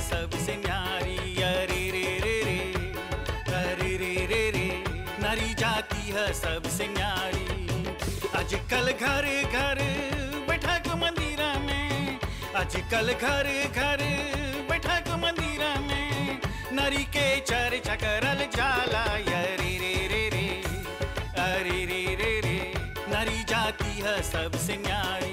सबसे न्यारी अरे रे रे रे अरे रे रे रे नारी जाति है सबसे न्यारी आजकल घर घर बैठक मंदिर में आजकल घर घर बैठक मंदिर में नारी के चर्चा करल जाला अरे रे रे रे अरे रे रे रे नारी जाति है सबसे न्यारी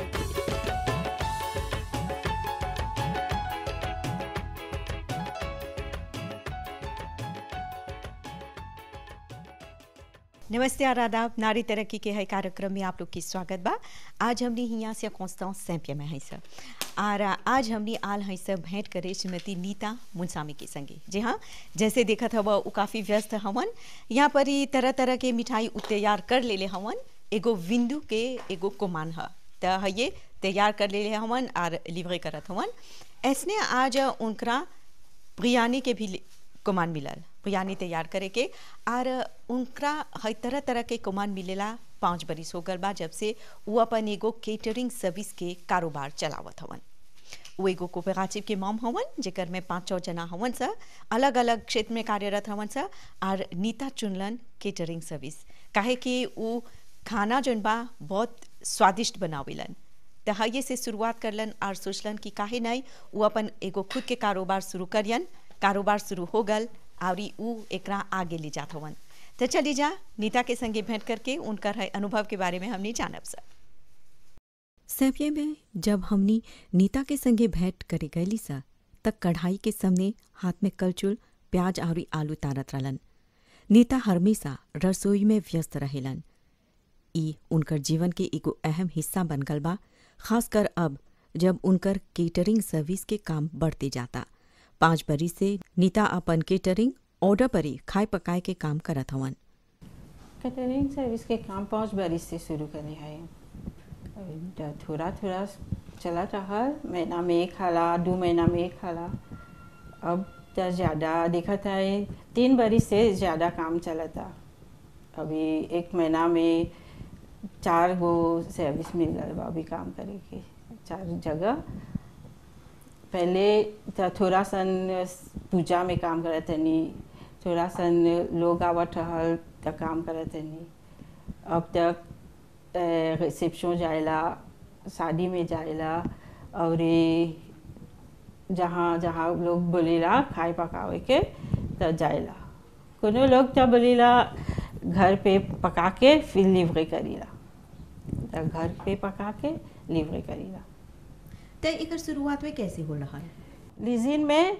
नमस्ते और आदाब नारी तरक्की के है कार्यक्रम में आप लोग की स्वागत बा आज हमने यहाँ से कौंस्ताओं सैंपिया में है सर और आज हमने आल है सब भेंट करे श्रीमती नीता मुंसामी के संगे जी हाँ जैसे देखा था वह काफ़ी व्यस्त हवन यहाँ पर ही तरह तरह के मिठाई उ तैयार कर ले ले हवन एगो विंदु के एगो कोमान है तो ये तैयार कर ले ले हवन और लिवरे करत हवन ऐसने आज उनका बिरयानी के भी कुमान मिलल बिरयानी तैयार करे के और उनका हर तरह तरह के कुमान मिलेला पाँच बरिस हो गल बा जब से वो अपन एगो केटरिंग सर्विस के कारोबार चलावत हवन वो एगो कोपेगाचिव के मॉम हवन जेकर में पाँच छः जना हवन सा अलग अलग क्षेत्र में कार्यरत हवन सा और नीता चुनलन केटरिंग सर्विस काहे कि वो खाना जौन बा बहुत स्वादिष्ट बनावेलन तो हये से शुरुआत करलन और सोचलन कि काहे नहीं वो अपन एगो खुद के कारोबार शुरू करियन कारोबार शुरू हो गल और ऊ एकरा आगे ले जात हवन तो चली जा नीता के संगे भेंट करके उनकर है अनुभव के बारे में हमने जानब सर सैफिया में जब हमनी नीता के संगे भेंट करे गईली सा तब कढ़ाई के सामने हाथ में कलचुल प्याज और आलू तारत रहलन नीता हमेशा रसोई में व्यस्त रहेलन ई उनकर जीवन के एगो अहम हिस्सा बन गल बा खासकर अब जब उनकर केटरिंग सर्विस के काम बढ़ते जाता पाँच बरी से नीता अपन केटरिंग ऑर्डर पर ही खाए पकाए के काम करत हवन कैटरिंग सर्विस के काम पाँच बरिस से शुरू करे है थोड़ा थोड़ा चला रहा महीना में एक खाला दो महीना में एक खाला अब तो ज़्यादा देखा था तीन बरिस से ज़्यादा काम चला था अभी एक महीना में चार गो सर्विस मिल गया बा अभी काम करे के चार जगह पहले तो थोड़ा सन पूजा में काम करत तनी थोड़ा सन लोग आवत रहल तो काम करत तनी अब तक रिसेप्शन जाएला शादी में जाएला और जहाँ जहाँ लोग बोलेला खाए पकावे के तो जाएला कोनो लोग तो बोलेला घर पे पका के फिर लिवरे करीला तो घर पे पका के लिवरे करीला तो एक शुरुआत में कैसे हो रहा है लिजिन में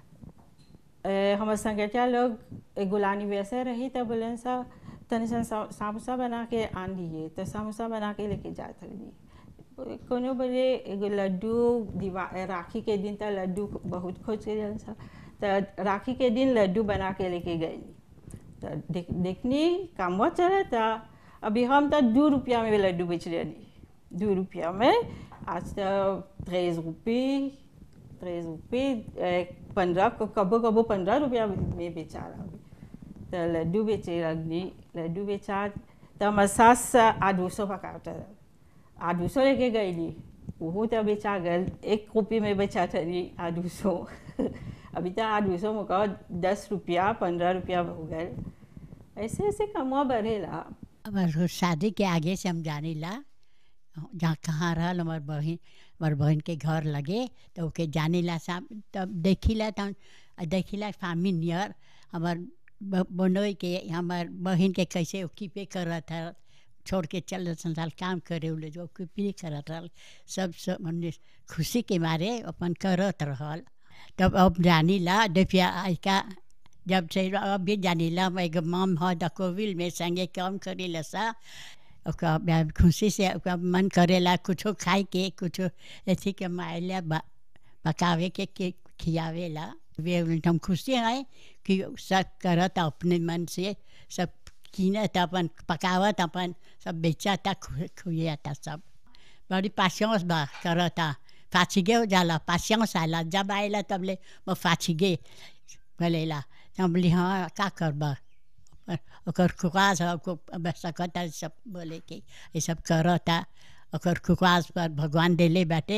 हमारे संगठिया लोग गुलानी वैसे रही तो बोले सा तनि सन समोसा बना के आन दिए तो समोसा बना के लेके जाते रही कोनो बोले एगो लड्डू दिवा राखी के दिन तो लड्डू बहुत खोज के सा तो राखी के दिन लड्डू बना के लेके गए तो देख देखनी काम चला था अभी हम तो दो रुपया में लड्डू बेच रहे दो रुपया में आज तो त्रेस रुपये त्रेस रुपये पंद्रह कबो कबो पंद्रह रुपया में बेचा रहा तो लड्डू बेचे लगनी लड्डू बेचा तो हमारे सास आधो सौ पकाता रहा आधो सौ लेके गई वो तो बेचा गल एक रुपये में बेचा थी आधो सौ अभी तो आधो सौ में कहो दस रुपया पंद्रह रुपया हो गए ऐसे ऐसे कमा बढ़ेला अब शादी के आगे से हम जाने ला जहाँ कहाँ रहल हमार बहन हमार बहन के घर लगे तो ओके जाने ला साम तब देखिला तब देखिला फामी नियर हमार बनोई के हमार बहन के कैसे ओकीपे करत है छोड़ के चल संसार काम करे उले जो ओकीपे करत रहल सब सब हमने खुशी के मारे अपन करत रहल तब अब जानी ला देखिया का जब से अब भी जानी ला एगो मम ह दकोविल में संगे काम करे ला सा ओकरा खुशी से ओकरा मन करेला कुछो खाए के कुछो अथी के मायला पकावे के, के खियावेला वे हम खुशी हैं कि सब करत अपने मन से सब कीनत अपन पकावत अपन सब बेचता खुएता सब बड़ी पासियांस बा करता फाछिगे हो जाला पासियांस आला जब आएला तब ले वो फाछिगे बोलेला हम बोली हाँ का करबा ओकर खुकास सकता सब बोले कि ये सब करता ओकर खुकास पर भगवान देले बाटे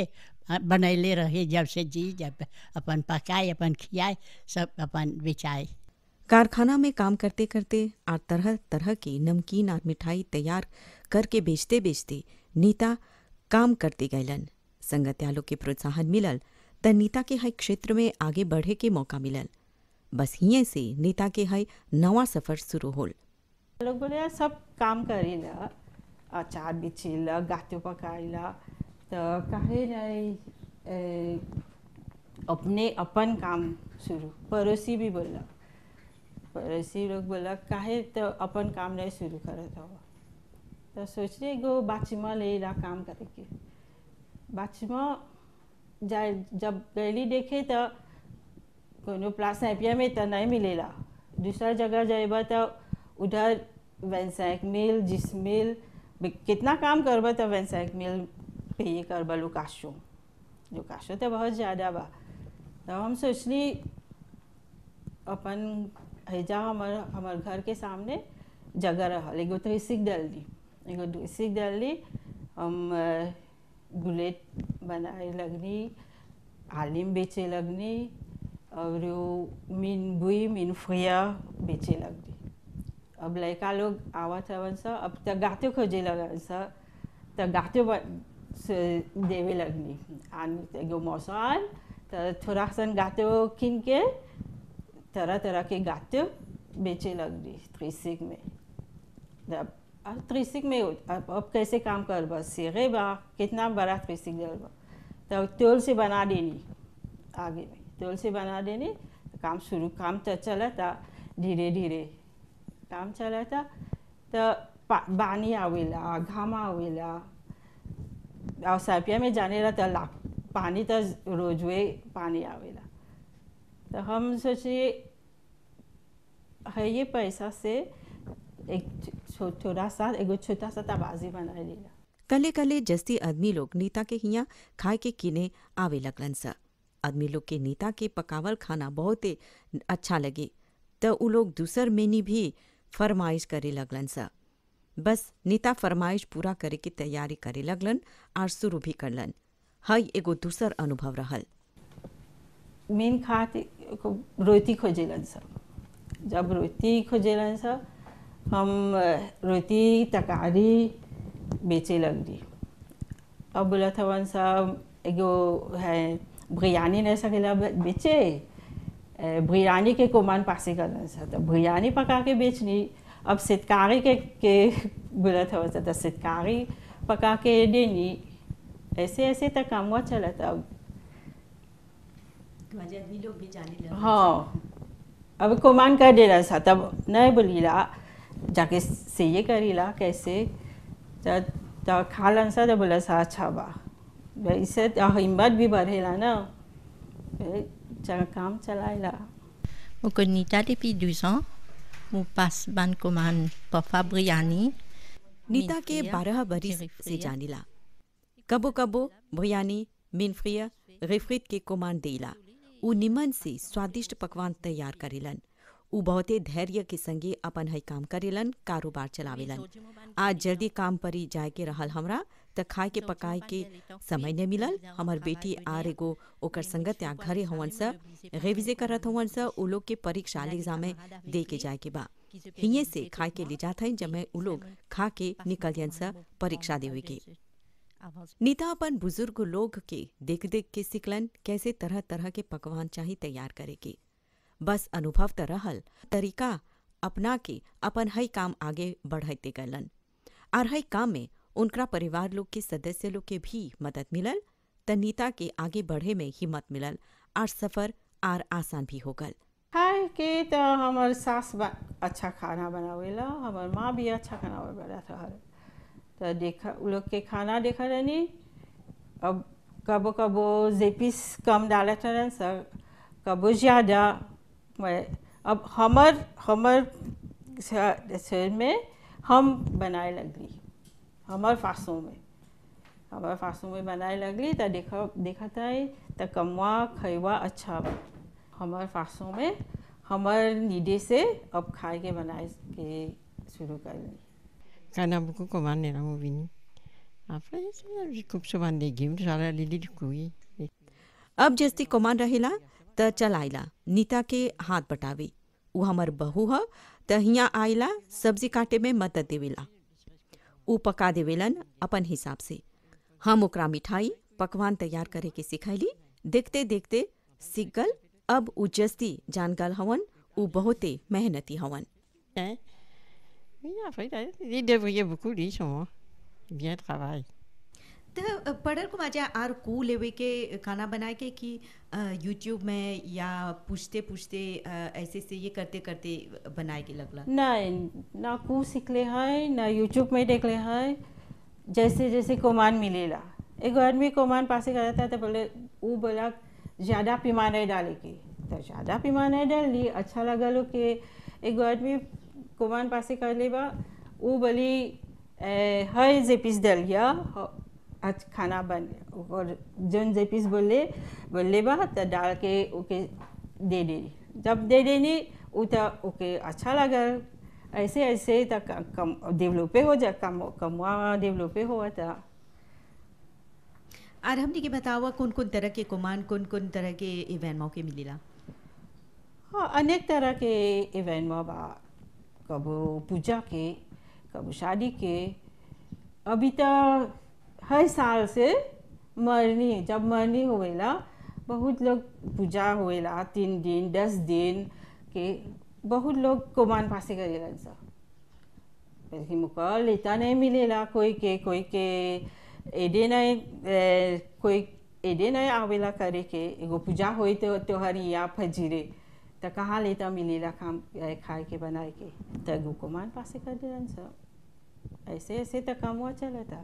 हाँ, बनैले रहे जब से जी जब अपन पकाए अपन खियाए सब अपन बेचाए कारखाना में काम करते करते और तरह तरह की नमकीन और मिठाई तैयार करके बेचते बेचते नीता काम करते गैलन संगत्यालों के प्रोत्साहन मिलल त नीता के हर क्षेत्र में आगे बढ़े के मौका मिलल बस हिये से नीता के हर नवा सफर शुरू होल लोग बोले यार सब काम करेला अचार बिछेला गातो पकाएला तो काहे नहीं ए, अपने अपन काम शुरू पड़ोसी भी बोला पड़ोसी लोग बोला काहे तो अपन काम नहीं शुरू करत हो तो सोचले एगो बाचिमा ले ला काम करे के बाचिमा जाए जब गैली देखे तो कोनो प्लास एपिया में तो नहीं मिलेला दूसरा जगह जाएबा तो उधर वैंसैक मिल जिस मिल बे- कितना काम करबा तो वैंसैक मिल पे ये करबा लुकाशो लुकाशो तो बहुत ज़्यादा बा तो हम सोचली अपन हैजा हमर हमर घर के सामने जगह रहल एगो तो इसिक डाल दी एगो इसिक डाल दी हम अ, बुलेट बनाए लगनी आलिम बेचे लगनी और वो मीन बुई मीन फ्रिया बेचे लगनी अब लड़का लोग आवत हवन सा अब तक गाते खोजे लगन सा तक गाते ब- से देवे लगनी आन एगो मौसम तो थोड़ा सन गाते किन के तरह तरह के गाते बेचे लगनी त्रिसिक में अब अब त्रिसिक में अब, अब कैसे काम कर बस सीखे बा कितना बड़ा त्रिसिक जल बा तो तोल से बना देनी आगे में तोल से बना देनी तो काम शुरू काम तो चला था धीरे धीरे काम चला था तो पा- पानी आवेला घाम आवेला और सापिया में जाने रहा तो ला पानी तो रोजवे पानी आवेला तो हम सोचिए है ये पैसा से एक छो- थोड़ा सा एगो छोटा सा तबाजी बना लेला कले कले जस्ती आदमी लोग नीता के हिया खाए के किने आवे लगलन सा आदमी लोग के नीता के पकावल खाना बहुते अच्छा लगे त उ लोग दूसर मेनी भी फरमाइश करे लगलन सा बस नीता फरमाइश पूरा करे के तैयारी करे लगलन और शुरू भी करलन हई एगो दूसर अनुभव रहल मेन खाते को रोटी खोजेलन सब जब रोटी खोजेलन सब हम अ, रोटी तकारी बेचे लगली अब बोला था वन सब एगो है बिरयानी नहीं सकेला बे- बेचे अ, बिरयानी के कोमान पासे करन सा तो बिरयानी पका के बेचनी अब सितकारी के के बोला था वन सा तो सितकारी पका के देनी ऐसे ऐसे तक काम हुआ चला था अब हाँ अब कोमान कर दे रहा था तब नहीं बोलीला जाके से ये करीला कैसे तो तो खालन सा तो बोला सा अच्छा बा भाई इससे तो हिम्मत भी बढ़ेला ना फिर चल काम चलाएला Au Conita depuis 12 ans, mon passe ban commande pour Fabriani. Neeta के मिनफ्रिया, बारह बरिस से चिरिफ्रिया। जानिला कबो कबो भयानी मिनफ्रिया रेफ्रित के कोमान देला उ निमन से स्वादिष्ट पकवान तैयार करेलन उ बहुते धैर्य के संगे अपन है काम करेलन कारोबार चलावेलन आज जल्दी काम परी जाए के रहल हमरा त खाए के पकाए के समय न मिलल हमर बेटी आर एगो ओकर संगत या घरे हवन स रेविजे करत हवन स उ लोग के परीक्षा एग्जाम में दे के जाए के बा हिये से खाए के ले जात हइन जब उ लोग खा के निकल जन स परीक्षा देवे के नीता अपन बुजुर्ग लोग के देख देख के सिखलन कैसे तरह तरह के पकवान चाही तैयार करे के बस अनुभव त रहल तरीका अपना के अपन हई काम आगे बढ़ाते गलन और हई काम में उनका परिवार लोग के सदस्य लोग के भी मदद मिलल त नीता के आगे बढ़े में हिम्मत मिलल और सफर आर आसान भी हो गल खाए के तो हमार सास बा अच्छा खाना बनावेला हमार माँ भी अच्छा खाना बनाता है तो देखा उ लोग के खाना देखा रहनी अब कबो कबो जेपीस कम डालत रहन सर कबो ज़्यादा मैं अब हमर हमर श- शहर में हम बनाए लगली हमर फासों में हमारे फासों में बनाए लगली तो देखा देखा था तो कमवा खैवा अच्छा बा हमारे फासों में हमार नीडे से अब खाए के बनाए के शुरू कर ली Kana buku ko mane na mo bini. Après, je coupe souvent des légumes, genre les lits de couilles. अब जस्ती कोमान रहेला त चल आइला नीता के हाथ बटावे उ हमर बहू ह त हिया आइला सब्जी काटे में मदद देवेला उ पका देवेलन अपन हिसाब से हम ओकरा मिठाई पकवान तैयार करे के सिखैली देखते देखते सीख गल अब उ जस्ती जान गल हवन उ बहुते मेहनती हवन Hein? Oui, après, ils débrouillaient beaucoup, lui, sont bien travail. त पढ़ल को मजा आर को लेवे के खाना बनाए के कि यूट्यूब में या पूछते पूछते अ, ऐसे से ये करते करते बनाए के लगला नहीं ना कू सीखले है ना यूट्यूब में देखले है जैसे जैसे कोमान मिलेला एगो आदमी कोमान पासे करता था तो बोले वो बोला ज़्यादा पीमा नहीं डाले के तो ज़्यादा पीमा नहीं डाल ली अच्छा लगा लो कि एगो आदमी कोमान पासे कर ले बा वो बोली ए, है जे पीस डाल गया आज खाना बन और जोन जे पीस बोले बोले बा तो डाल के ओके दे दे जब दे देनी वो तो ओके अच्छा लगा ऐसे ऐसे तक कम डेवलपे हो जा कम कमवा डेवलपे हुआ था आर हमने के बतावा कौन कौन तरह के कुमान कौन कौन तरह के इवेंट मौके मिलेला हाँ अनेक तरह के इवेंट में बा कबो पूजा के कबो शादी के अभी तो हर साल से मरनी जब मरनी होवेला बहुत लोग पूजा होवेला तीन दिन दस दिन के बहुत लोग कोमान पासे करेला सब लेकिन मुका लेता नहीं मिलेला कोई के कोई के एडे नहीं ए, कोई एडे नहीं आवेला करे के एगो पूजा होई तो त्योहार या फजीरे तो कहाँ लेता मिलेला खाम ए, खाए के बनाए के तो एगो कोमान पासे कर देलन सब ऐसे ऐसे तो कमवा चलता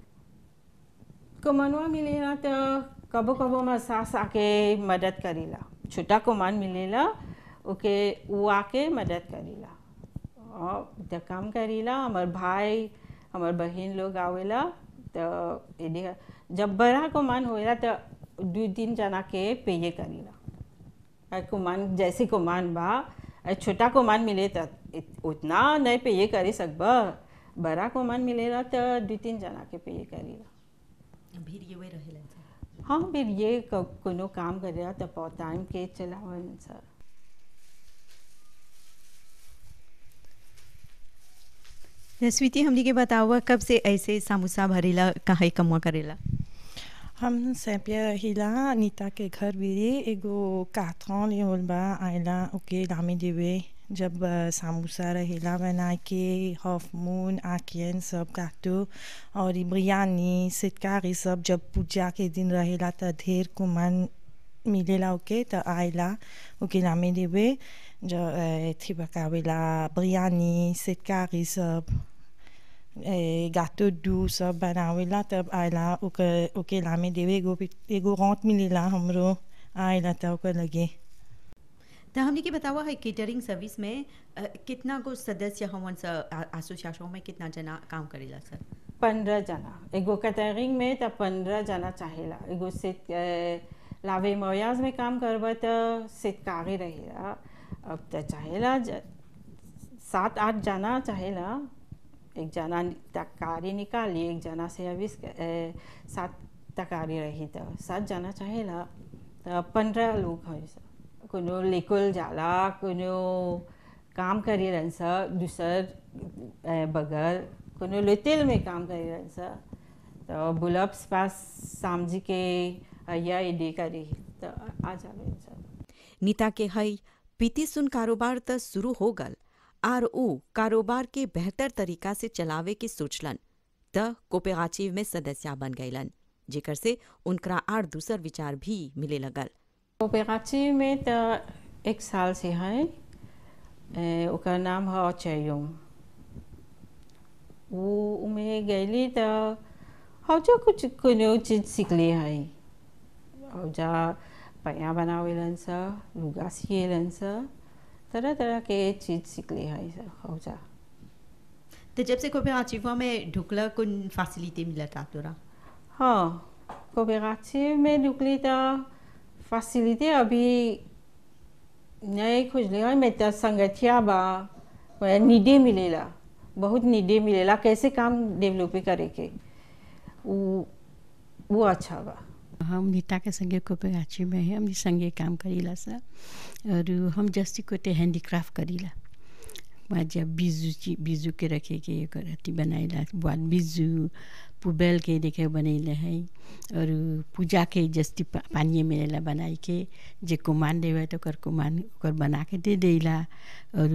कोमनवा मिलेला तो कबो कबो में सास आके मदद करेला छोटा कोमान मिलेला ओके वो आके मदद करेला और तो काम करेला हमार भाई हमार बहन लोग आवेला तो एने जब बड़ा कोमान होएला तो दू तीन जना के पेये करेला और कोमान जैसे कोमान बा और छोटा कोमान मिले तो इत- उतना नहीं पेये करे सकबा बड़ा कोमान मिलेला तो दू तीन जना के पेये करेला भीड़ ये वे रहेला सब। हाँ फिर ये क- कोनो काम करेला तो बहुत टाइम के चलावन सर त स्वीति हमने के बतावा कब से ऐसे समोसा भरेला कहाँ कमुआ करेला हम Saint-Pierre हिला नीता के घर बिरे एगो काथन ले होल बा आइला ओके लामे देवे जब अ, समोसा रहेला बना के हाफ मून आकियन सब काटो और ई बिरयानी सिटकारी सब जब पूजा के दिन रहेला त ढेर कुमान मिलेला ओके त आइला ओके लामे देवे जो अ, थी पकावेला बिरयानी सिटकारी सब ए, गâteau doux सब बनावेला तब आइला ओके ओके लामे देवे एगो पिट- एगो रौंत मिलेला हमरो आइला त ओकर लगे तो हमने के बतावा है केटरिंग सर्विस में अ, कितना गो सदस्य हवन सा एसोसिएशन में कितना जना काम करेला सर पंद्रह जना एगो कैटरिंग में तो पंद्रह जना चाहेला एगो सित लावे मोयाज में काम करबा तो सितकारी रहेला अब तो चाहेला ज- सात आठ जना चाहेला एक जना तकारी निकाली एक जना से अभी सात तकारी रही तो सात जना चाहेला तो पंद्रह लोग है सब कोनो लेकुल जाला कोनो काम करी रहन सा दूसर अ, बगल कोनो लोतेल में काम करी रहन सा तो बुलप्स पास सामजी के अया एडे करी तो आ जावे सब नीता के हई पीती सुन कारोबार त शुरू हो गल आर ऊ कारोबार के बेहतर तरीका से चलावे के सोचलन त कोपेगाचिव में सदस्य बन गईलन जेकर से उनकरा आर दूसर विचार भी मिले लगल कोऑपरेटिव में तो एक साल से है ए, ओकर नाम है चयुम वो उमें गईली तो हम जो कुछ कोनो चीज सीखले है और जा पैया बनावेलन सा लुगा सिएलन सा तरह तरह के चीज सीखले है सब हो जा तो जब से कोई आचिवा में ढुकला कुन फैसिलिटी मिला था तोरा हाँ कोऑपरेटिव में निकली तो फैसिलिटी अभी नहीं खुजली है मैं तो संगठिया बा वह निधि मिलेला बहुत निधि मिलेला कैसे काम डेवलप करे के वो वो अच्छा बा हम नीता के संगे कोपेगाची में है हमनी संगे काम करीला सा और हम जस्ती कोते हैंडीक्राफ्ट करीला वहाँ जब बीजू ची बीजू के रखे के एक अथी बनाइला बाद बीजू पुबेल के देखे बनैले है और पूजा के जस्ती पा, पानी मिलेला बनाई के जे कुमान देवे तो ओकर कुमान ओकर बना के दे देला और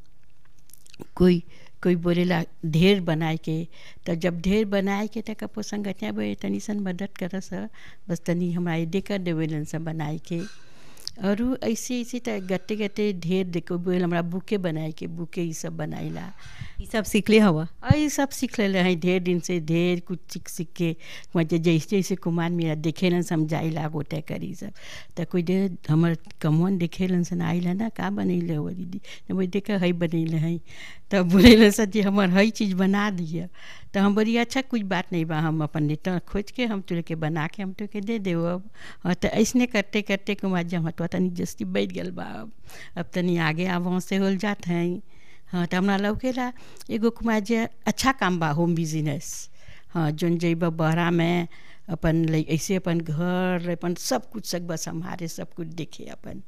कोई कोई बोलेला ढेर बनाए के तो जब ढेर बनाए के तक अपो संगठिया बे तनी सन मदद करस बस तनी हमरा ये देकर देवेलन सब बनाए के और उ ऐसे ऐसे त गते गते ढेर देखो बोल हमरा बुके बनाए के बुके ये सब बनाइला ये सब सीखले हवा और ये सब सीख ले हैं ढेर दिन से ढेर कुछ सीख सीख के मुझे जैसे जैसे कुमान मेरा देखे न समझाइला गोटे करी सब तो कोई दे हमर कमवन देखे लन सन आइला ना का बनैले हो दीदी तो वो देखा है बनैले हैं तब बोले सर जी हमार हई चीज़ बना दिया तो हम बोली अच्छा कुछ बात नहीं बा हम अपन नेता खोज के हम तुले के बना के हम तुके दे देव अब हाँ तो ऐसने करते करते कुमार जब हटवा तनी जस्ती बैठ गल बा अब अब तनी आगे आब से होल जात हैं हाँ तो हमरा लौकेला एगो कुमार जे अच्छा काम बा होम बिजनेस हाँ जोन जइब बहरा में अपन ले ऐसे अपन घर अपन सब कुछ सब बस हमारे सब कुछ देखे अपन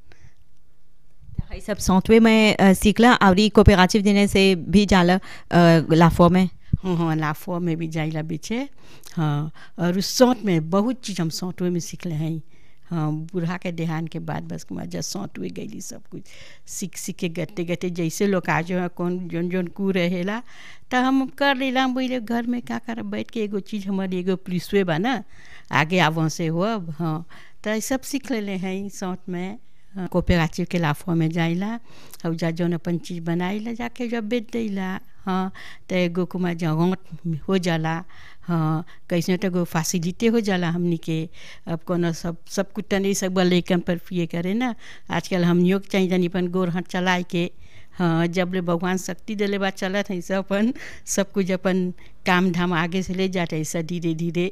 ये सब सौतवे में अ, सीखला और ई कोऑपरेटिव देने से भी जाला अ, लाफो में हाँ हाँ लाफो में भी जाइला बीचे हाँ और उस सौंत में बहुत चीज़ हम सौंतवे में सीखले हैं हाँ बूढ़ा के देहान के बाद बस कुमार जब सौंतवे गईली सब कुछ सीख सीख के गते गते जैसे लोग आज है कौन जोन जोन कू रहेला तो हम कर लेला हम बोले घर में का कर बैठ के एगो चीज़ हमारी एगो पुलिसवे बा ना आगे आवों से हो अब हाँ तो ये सब सीख लेले हैं सौंत में कोपेगाची के लाफो में जाइला और जा जौन अपन चीज़ बनाइला जाके जब बेच देला हाँ तो एगो कुमार जगह हो जाला हाँ कैसे तो एगो फैसिलिटी हो जाला हमनी के अब कोनो सब सब कुछ तनी सब लेकन पर पिए करे ना आजकल हमनियों के चाहिए जानी अपन गोर हाथ चलाए के हाँ जब ले भगवान शक्ति दिले बा चलत है सब अपन सब कुछ अपन काम धाम आगे से ले जाते ऐसा धीरे धीरे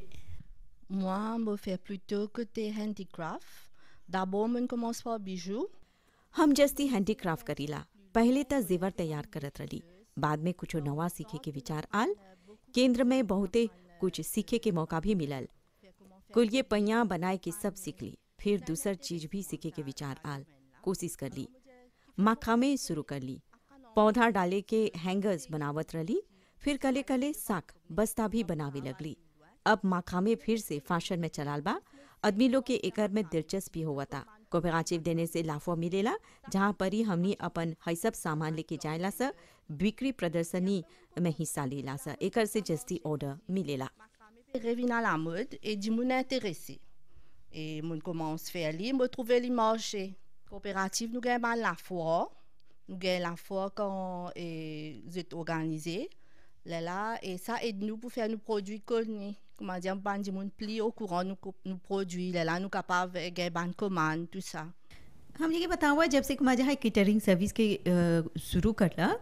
Moi, me fais plutôt côté handicraft. D'abord, on commence par bijoux. हम जस्ती हैंडीक्राफ्ट करीला पहले त जेवर तैयार करत रही बाद में कुछ नवा सीखे के विचार आल केंद्र में बहुते कुछ सीखे के मौका भी मिलल कुल ये पैया बनाए के सब सीख ली फिर दूसर चीज भी सीखे के विचार आल कोशिश कर ली माखामे शुरू कर ली पौधा डाले के हैंगर्स बनावत रली फिर कले कले साक बस्ता भी बनावे लगली अब माखामे फिर से फैशन में चलाल बा आदमी लोग के एकर में दिलचस्पी हुआ था कोपेगाचिव देने से लाफो मिलेला जहाँ पर ही हमनी अपन हई सब सामान लेके जायला सा बिक्री प्रदर्शनी में हिस्सा लेला सा एकर से जस्ती ऑर्डर मिलेला Revient à la mode et du monde intéressé. Et mon commence à faire li, me trouver les marchés. Coopérative, nous gagnons la foire. Nous gagnons la foire quand eh, vous êtes organisé. Là, là, et ça aide nous pour faire nos produits connus. Comment dire, ban du monde pli au courant nos, co- nos produits. Là, là, nous capables de gagner ban commande, tout ça. हम ये बतावा जब से कुमाजा है catering service के अ, शुरू करला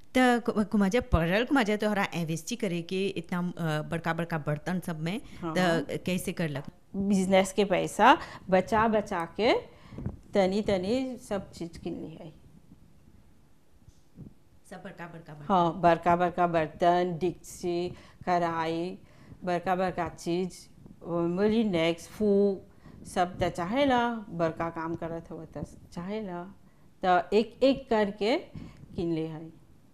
त कुमाजा पड़ल कुमाजा तो हरा इन्वेस्टी करे के इतना अ, बड़का बड़का बर्तन सब में त कैसे करलक बिजनेस के पैसा बचा बचा के तनी तनी सब चीज किन ली है सब बड़का बड़का बर्तन। हाँ बड़का बड़का बर्तन डिक्सी कढ़ाई बड़का बड़का चीज मोलिनेक्स फूक सब तो चाहेला बड़का काम करत हो तो चाहेला तो एक एक करके किन ले है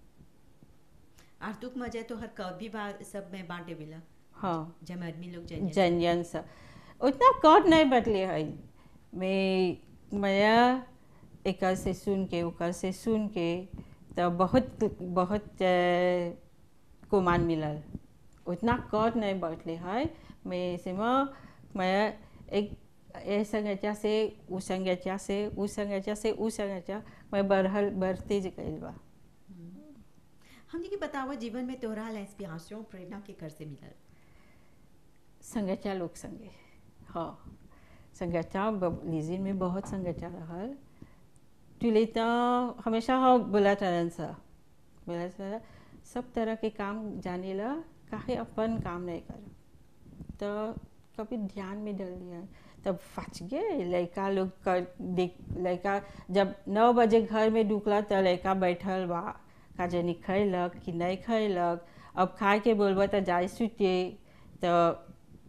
आर तुक मजा तो हर कब भी बात सब में बांटे मिला हाँ जब आदमी लोग जाए जन जन सब उतना कौट नहीं बदले है मैं मैं एक से सुन के ओकर से सुन के तो बहुत बहुत अ, कुमान मिलल उतना कौट नहीं बदले है मैं से मैं एक ए संगठा से उ संगठा से उ संगठा से उ संगठा मैं बढ़ल बढ़ते गई बा हमने के बतावा जीवन में तोहरा इंस्पिरेशन प्रेरणा के कर से मिलल संगठा लोग संगे हाँ संगठा लीजिन में बहुत संगठा रहल तुले तो हमेशा हाँ बोला तरन सा बोला सा सब तरह के काम जाने ला काहे अपन काम नहीं कर तो कभी ध्यान में डल दिया तब फंस गए लड़का लोग कर देख लड़का जब नौ बजे घर में ढुकला तो लड़का बैठल बा का जनी खैलक कि नहीं खैलक अब खाए के बोलबा तो जाए सुते तो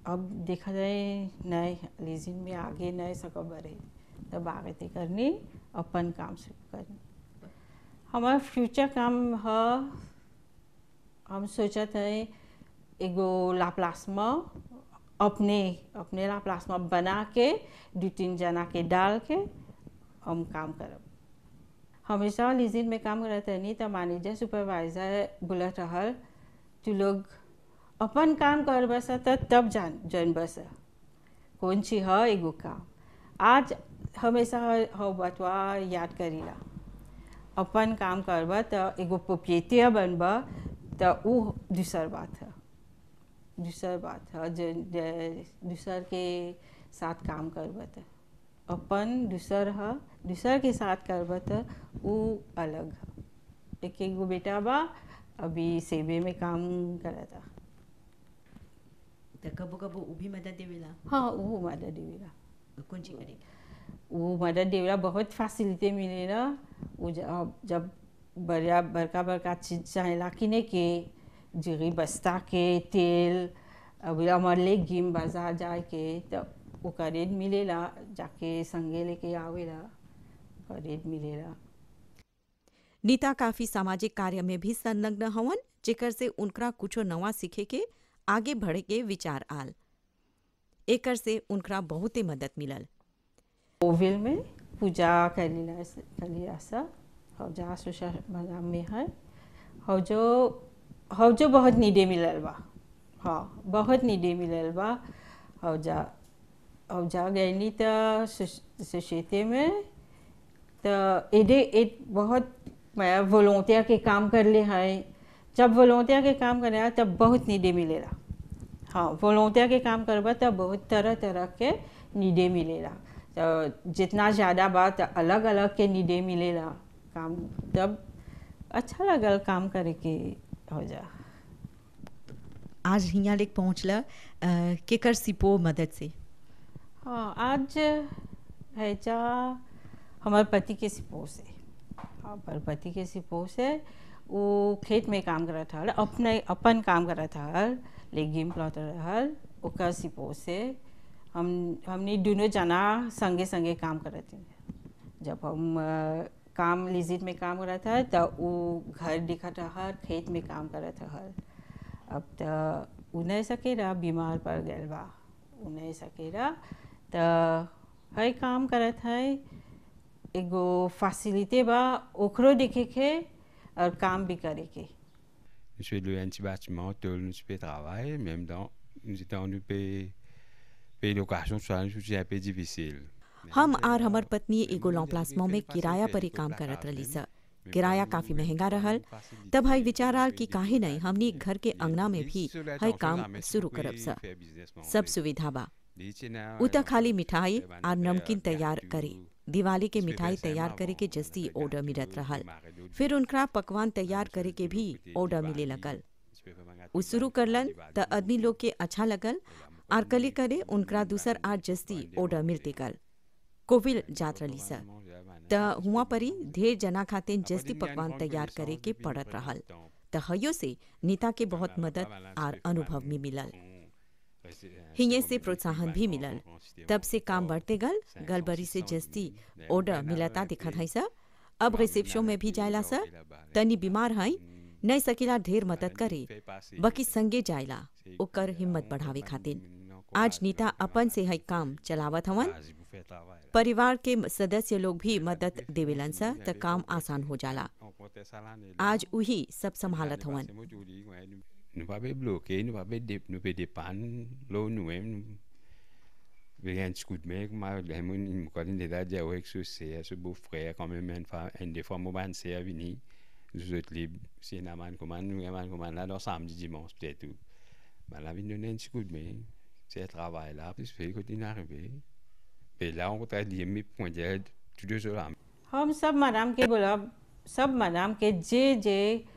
अब देखा जाए नए लीजिन में आगे नए सको बढ़े तब आगे ते करनी अपन काम से करनी हमारा फ्यूचर काम है हम सोचा था एगो लाप्लासमा अपने अपने लाप्लासमा बना के दो तीन जना के डाल के हम काम करब हमेशा लीजिन में काम करत नहीं तो मैनेजर सुपरवाइजर बोलत रहल तू लोग अपन काम कर बस त तब जान जन बस कौन ची है एगो काम आज हमेशा हो बतवा याद करीला अपन काम करब तो एगो पोपियतिया बनब तो ऊ दूसर बात है दूसर बात है जो दूसर के साथ काम करब तो अपन दूसर है दूसर के साथ करब तो ऊ अलग है एक एक गो बेटा बा अभी सेबे में काम करता त कबो कबो उ भी मदद देवेला हाँ वो मदद देवेला कौन ची करे वो मदद देवेला बहुत फैसिलिटी मिलेला वो जब जब बड़ा बड़का बड़का चीज चाहेला किने के जीरी बस्ता के तेल अभी हमारे ले गिम बाजार जाए के तो ओका रेट मिलेला जाके संगे लेके आवेला ओका रेट मिलेला नीता काफी सामाजिक कार्य में भी संलग्न हवन जेकर से उनकरा कुछो नवा सीखे के आगे बढ़े के विचार आल एकर से उनकरा बहुते मदद मिलल ओविल में पूजा कलीला कलिया सा हौजा सुशा बाजार में है हौजो हौजो बहुत नीडे मिलल बा हाँ बहुत नीडे मिलल बा हौजा हौजा गईनी तो सोसाइटी में तो एडे एक बहुत वॉलोंटियर के काम कर ले हैं जब वॉलोंटियर के काम करे तब बहुत नीडे मिलेला हाँ वॉलोंटियर के काम करबा तब बहुत तरह तरह के नीडे मिलेला तो जितना ज़्यादा बात अलग अलग के नीडे मिलेला काम तब अच्छा लगल काम करे के हो जा आज हियाँ लेक पहुँचला अ, केकर सिपो मदद से हाँ आज है जा हमारे पति के सिपो से हमारे पति के सिपो से वो खेत में काम करा था अपने अपन काम करा था लेगिम प्लॉट रहल ओकर सिपो से हम हमने दोनों जना संगे संगे काम करते जब हम अ, काम लिजिट में काम करत था तो वो घर दिखत हर खेत में काम करत हर अब तो उ नहीं सकेला बीमार पड़ गए बा उ नहीं सकेला तो है काम करत है एगो फैसिलिटी बा ओकरो देखे के और काम भी करे के Nous sommes loué un petit bâtiment, tout nous sommes travail, même dans, nous étions nous payer, payer location, ça nous c'est un peu difficile. हम आर हमर पत्नी एगो लॉम्प्लास्मो में किराया पर ही काम करत रही स किराया काफी महंगा रहल तब हई विचार आल कि काहे नहीं हमनी घर के अंगना में भी हई काम शुरू करब स सब सुविधा बा उ त खाली मिठाई और नमकीन तैयार करे दिवाली के मिठाई तैयार करे के जस्ती ऑर्डर मिलत रहल फिर उनका पकवान तैयार करे के भी ऑर्डर मिले लगल उ शुरू करलन त आदमी लोग के अच्छा लगल आर कली करे उनका दूसर आर जस्ती ऑर्डर मिलते गल कोविल जात रली स त हुआ परी ढेर जना खातिर जस्ती पकवान तैयार करे के पड़त रहल त हयो से नीता के बहुत मदद आर अनुभव भी मिलल हिये से प्रोत्साहन भी मिलल तब से काम बढ़ते गल गलबरी से जस्ती ऑर्डर मिलता दिखत है सा अब रिसेप्शन में भी जायला सा तनी बीमार हई नहीं सकीला ढेर मदद करे बकी संगे जायला ओकर हिम्मत बढ़ावे खातिर आज नीता अपन से हई काम चलावत हवन परिवार के सदस्य लोग भी मदद देवेलन सा त काम आसान हो जाला आज उही सब संभालत हवन Nous pas be bloqué, nous pas be dé- nous pas dépanne, l'eau nous même. Avec un petit coup de main, moi, les gens, ils me connaissent déjà, dire, ouais, que ce c'est, ce beau frère, quand même, une fois, une des fois, moi, ben, c'est à venir. Nous autres libres, c'est une amende, comment, nous, amende, comment, là, dans samedi, dimanche, peut-être tout. Ben, là, ils donnent un petit coup de main. C'est un travail là, puis c'est quand il est arrivé. Et là, on va dire, mes points d'aide, tous deux jours là. हम सब मनाम के बोला सब मनाम के जे जे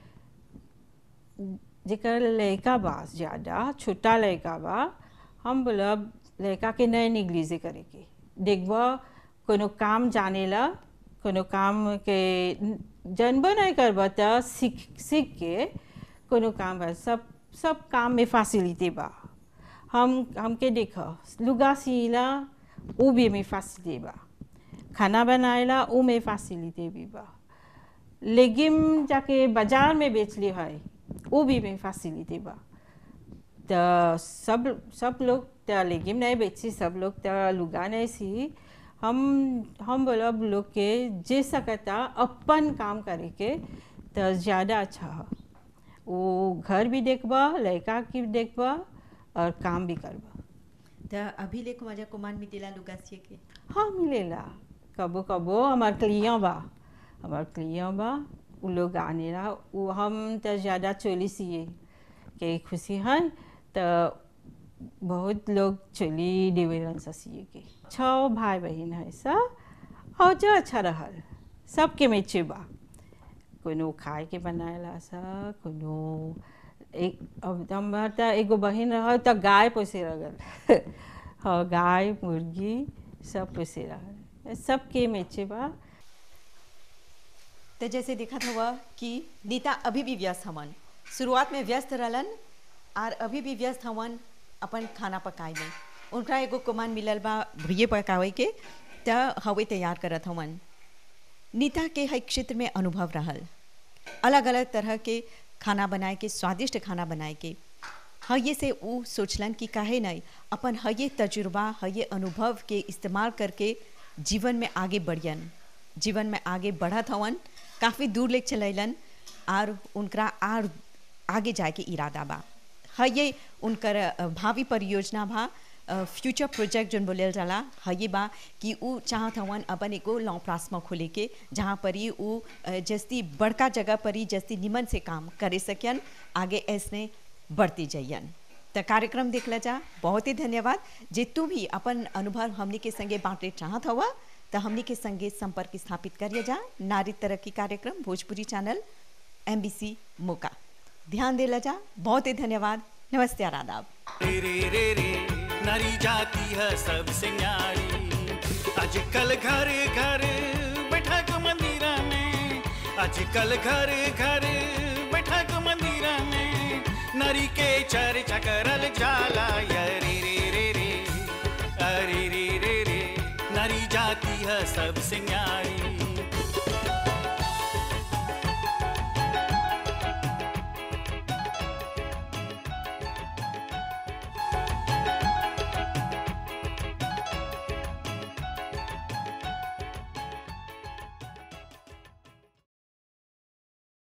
जेकर लड़का बा ज़्यादा छोटा लड़का बा हम बोला लड़का के नए निगलीजे करे के देखबा कोनो काम जानेला कोनो काम के जानबो नहीं करबा त सीख सीख के कोनो काम बा सब सब काम में फैसिलिटी बा हम हमके देखो लुगा सीला वो भी में फैसिलिटी बा खाना बनाएला वो में फैसिलिटी भी बा लेगिम जाके बाजार में बेच ली है वो भी में फैसिलिटी बा तो सब सब लोग तो लेगिम नहीं बेची सब लोग तो लुगा नहीं सी हम हम बोलब लोग के जे सकता अपन काम करे के तो ज़्यादा अच्छा है वो घर भी देखबा लड़का की भी देखबा और काम भी करबा तो अभी लेको मजा कुमान मिटेला लुगा सिए के हाँ मिलेला कबो कबो हमार क्लियों बा हमार क्लियों बा उ लोग आने ला वो हम तो ज़्यादा चोली सिए के खुशी है तो बहुत लोग चोली देवेलन सा सिए के छः भाई बहन है सा और जो अच्छा रहल सबके मेचे बा कोनो खाए के बनाएला सा कोनो एक अब हमार तो एगो बहन रह तो गाय पोसे रहल हाँ गाय मुर्गी सब पोसे रहल सबके मेचे बा तो जैसे देखा हुआ कि नीता अभी भी व्यस्त हवन शुरुआत में व्यस्त रहलन और अभी भी व्यस्त हवन अपन खाना पकाए में उनका एगो कुमान मिलल बा भुइये पकावे के त हवे तैयार करत हवन नीता के हर क्षेत्र में अनुभव रहल अलग अलग तरह के खाना बनाए के स्वादिष्ट खाना बनाए के हये से वो सोचलन कि काहे नहीं अपन हये तजुर्बा हये अनुभव के इस्तेमाल करके जीवन में आगे बढ़ियन जीवन में आगे बढ़त हवन काफ़ी दूर ले चलैलन और उनका आर आगे जाए के इरादा बा हये उनकर अ, भावी परियोजना बा फ्यूचर प्रोजेक्ट जोन बोलल जाला हये बा कि उ चाहत हवन अपन एगो लॉ प्लास्मा खोले के जहाँ पर ही उ अ, जस्ती बड़का जगह पर ही जस्ती निमन से काम करे सकियन आगे ऐसने बढ़ती जाइयन तो कार्यक्रम देखला जा बहुत ही धन्यवाद जे तू भी अपन अनुभव हमनी के संगे बांटे चाहत हवा तो हमनी के संगे संपर्क स्थापित करिए जा नारी तरक्की कार्यक्रम भोजपुरी चैनल एम मोका ध्यान देला जा बहुत ही धन्यवाद नमस्ते और आदाब रे रे रे रे नारी जाती है सबसे न्यारी आजकल घर घर बैठक मंदिर में आजकल घर घर बैठक मंदिर में नारी के चर्चा करल जाला या रे रे रे रे अरे रे रे रे नारी जाती है सबसे न्यारी